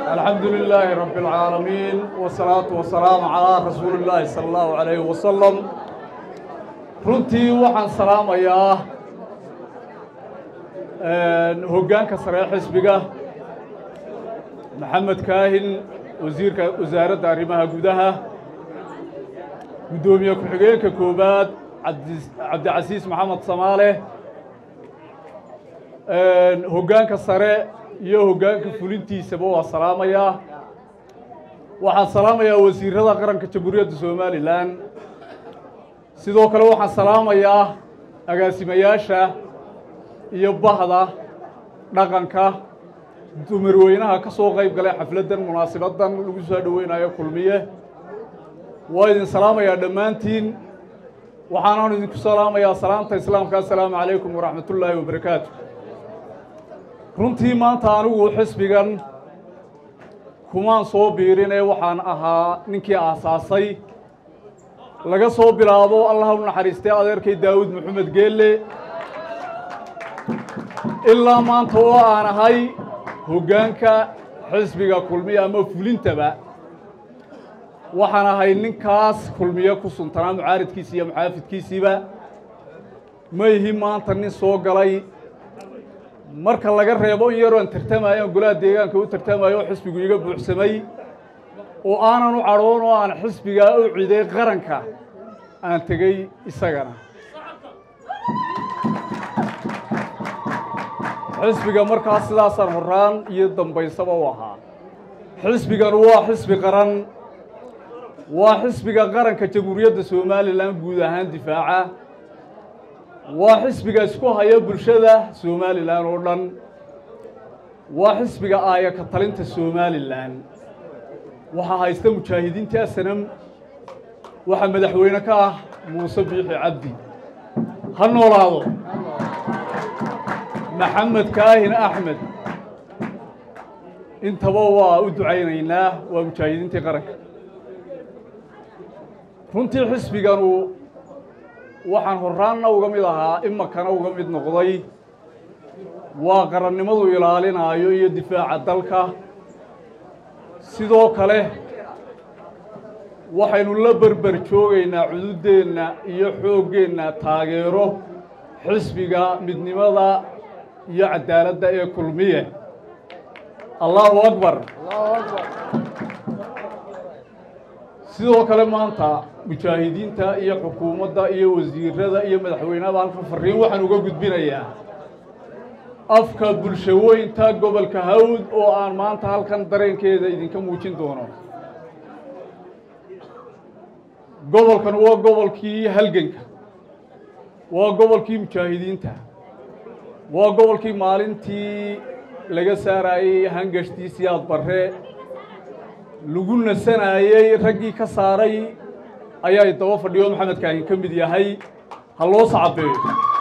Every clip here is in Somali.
الحمد لله رب العالمين والصلاة والسلام على رسول الله صلى الله عليه وسلم runtii waxaan salaamayaa hoggaanka sare xisbiga maxamed kaahin wasiirka wasaaradda arrimaha gudaha guddoomiye ku-xigeenka koowaad cabdicasiis maxamed samaale hoggaanka sare iyo hoggaanka fulintiisaba waa salaamayaa waxaan salaamayaa wasiirada qaranka jamhuuriyadda somalilan sidoo kale waxaan salaamayaa agaasimayaasha iyo bahda dhaqanka dumarweynaha ka soo qayb galay xafladdan munaasibaddan lagu soo dhoweynayo kulmiye waa idin salaamayaa dhammaantiin waxaanaan idinku salaamayaa salaamta islaamka assalaamu calaykum waraxmat ullaahi wabarakaatu runtii maanta anigu xisbigan kumaan soo biirinee waxaan ahaa ninkii aasaasay laga soo bilaabo allah u naxariistay adeerkay daawud maxamed geelle ilaa maanta oo aan ahay hoggaanka xisbiga kulmiya ama fulintaba waxaan ahay ninkaas kulmiye ku suntanaa mucaaridkiisi iyo muxaafidkiisiiba ma ihi maanta nin soo galay marka laga reebo in yaroon tartamayo aan golaha deegaanka u tartamayo oo xisbigu iga buuxsamay oo aanan u cadhoon oo aan xisbigaa u ciday qaranka aan tegey isagana xisbiga markaas sidaasaan horaan iyo dambaysaba u ahaa xisbigan waa xisbi qaran waa xisbiga qaranka jamhuuriyadda somalilan guud ahaan difaaca waa xisbiga isku haya bulshada somalilan oo dhan waa xisbiga aaya ka talinta somalilan waxaa haysta mujaahidiintii asanam waxaa madaxweyne ka ah muuse biixi cabdi ha noolaado maxamed kaahin axmed intaba waa u ducaynaynaa waa mujaahidiintii qaranka runtii xisbiganu waxaan horraanna uga mid ahaa imakana uga mid noqday waa qarannimadu ilaalinaayo iyo difaaca dalka sidoo kale waxaynu la berber joogaynaa cududdeenna iyo xooggeenna taageero xisbiga midnimada iyo cadaaladda ee kulmiye allahu akbar sidoo kale maanta mujaahidiinta iyo xukuumadda iyo wasiirada iyo madaxweynehaba halkan farriin waxaan uga gudbinayaa afka bulshaweynta gobolka hawd oo aan maanta halkan dareenkeeda idinka muujin doono gobolkan waa gobolkii halganka waa gobolkii mujaahidiinta waa gobolkii maalintii laga saarayey hangashtii siyaad barre lagu nasanaayey raggii ka saaray ayaa daba fadhiyo maxamed kaahin ka mid yahay ha loo sacabeeyo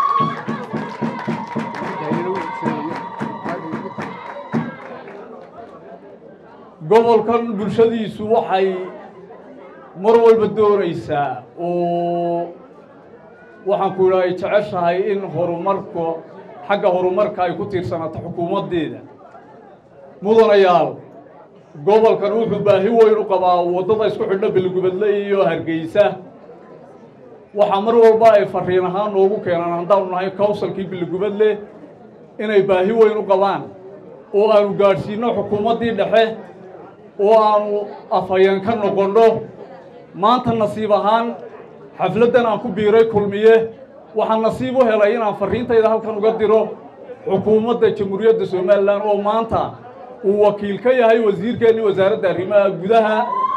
gobolkan bulshadiisu waxay mar walba doonaysaa oo waxaan ku idhaha ay jeceshahay in horumarka xagga horumarka ay ku tiirsanaato xukuumaddeeda mudanayaal gobolkan wuxuu baahi weyn u qabaa waddada isku xidho beligubadle iyo hargeysa waxaa mar walba ay farriin ahaan noogu keenaan haddaanu nahay kawsalkii beligubadle inay baahi weyn u qabaan oo aanu gaadhsiinno xukuumaddii dhexe oo aanu afhayeen ka noqonno maanta nasiib ahaan xafladdan aan ku biiray kulmiye waxaan nasiib u helay inaan farriintayda halkan uga diro xukuumadda jamhuuriyadda somalilan oo maanta uu wakiil ka yahay wasiirkeennii wasaaradda arrimaha gudaha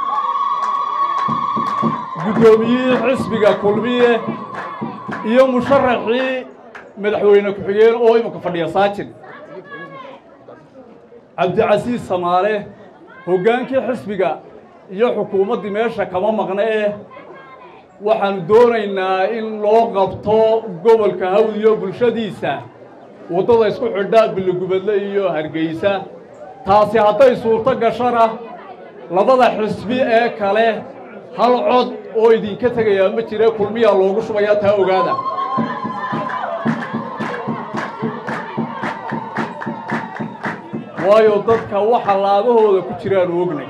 guddoomiyihii xisbiga kulmiye iyo musharaxii madaxweyne ku-xigeen oo imanka fadhiya saajin cabdicasiis samaale hoggaankii xisbiga iyo xukuumaddii meesha kama maqna eh waxaanu doonaynaa in loo qabto gobolka hawd iyo bulshadiisa waddada isku xidha beligubadle iyo hargeysa taasi hadday suurto gashana labada xisbi ee kale hal cod oo idinka tegayaa ma jire kulmiyaa loogu shubayaa taa ogaada waayo dadka waxa laabahooda ku jiraan ognay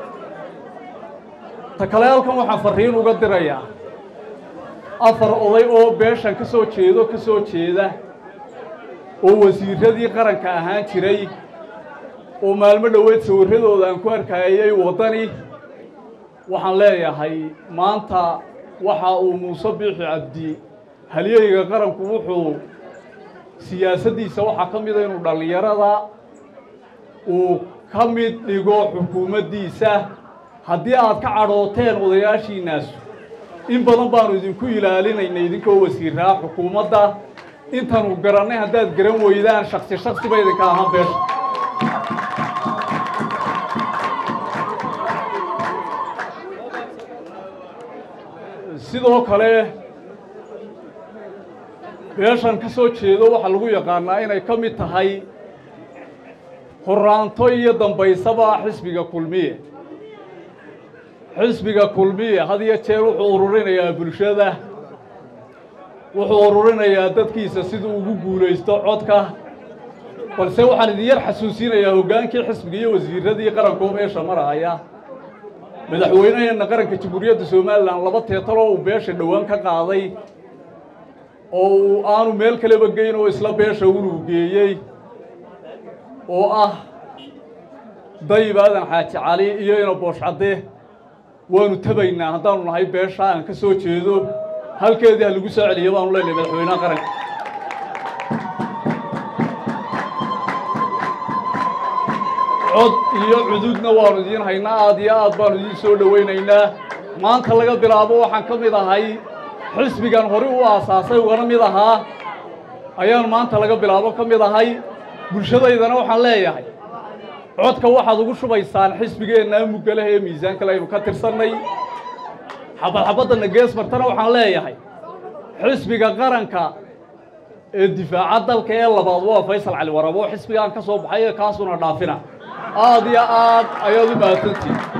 ta kale halkan waxaan farriin uga dirayaa afar oday oo beeshan ka soo jeedo ka soo jeeda oo wasiiradii qaranka ahaan jiray oo maalmo dhoweed sawirradooda aan ku arkayay waddani waxaan leeyahay maanta waxa uu muuse biixi cabdi halyeyga qaranku wuxuu siyaasaddiisa waxaa ka mida inuu dhallinyarada uu ka mid dhigo xukuumaddiisa haddii aad ka cadhooteen odayaashiinaasu in badan baanu idinku ilaalinayna idinkoo wasiiraa xukuumadda intaanu garannay haddaad garan weydaan shaksi shaksi ba idinka ahaan beesha sidoo kale beeshan ka soo jeedo waxaa lagu yaqaanaa inay ka mid tahay horaanto iyo dambaysaba xisbiga kulmiye xisbiga kulmiye had iyo jeer wuxuu ururinayaa bulshada wuxuu ururinayaa dadkiisa siduu ugu guulaysto codka balse waxaan idin yar xasuusinayaa hoggaankii xisbiga iyo wasiiradii qaranko meesha maraya madaxweynaheenna qaranka jamhuuriyadda somalilan laba teetaloo uu beesha dhowaan ka qaaday oo uu aanu meel kaleba geyn oo isla beesha unuu geeyey oo ah dayib aadan xaaji cali iyo ina booshcadde waanu tabaynaa haddaanu nahay beesha aan ka soo jeedo halkeedii ha lagu soo celiyo baanu leenahay madaxweynaha qaranka cod iyo cududna waanu idiin haynaa aad iyo aad baanu idiin soo dhowaynaynaa maanta laga bilaabo waxaan ka mid ahay xisbigan hore u aasaasay ugana mid ahaa ayaan maanta laga bilaabo ka mid ahay bulshadaydana waxaan leeyahay codka waxaad ugu shubaysaan xisbigeennaa muggaleh ee miisaankale aynu ka tirsannay xabadxabaddanna gees martana waxaan leeyahay xisbiga qaranka ee difaaca dalka ee labaad waa faysal cali warabo xisbigaan ka soo baxay ee kaasuna dhaafina aad iyo aad ayaad u mahadsantihin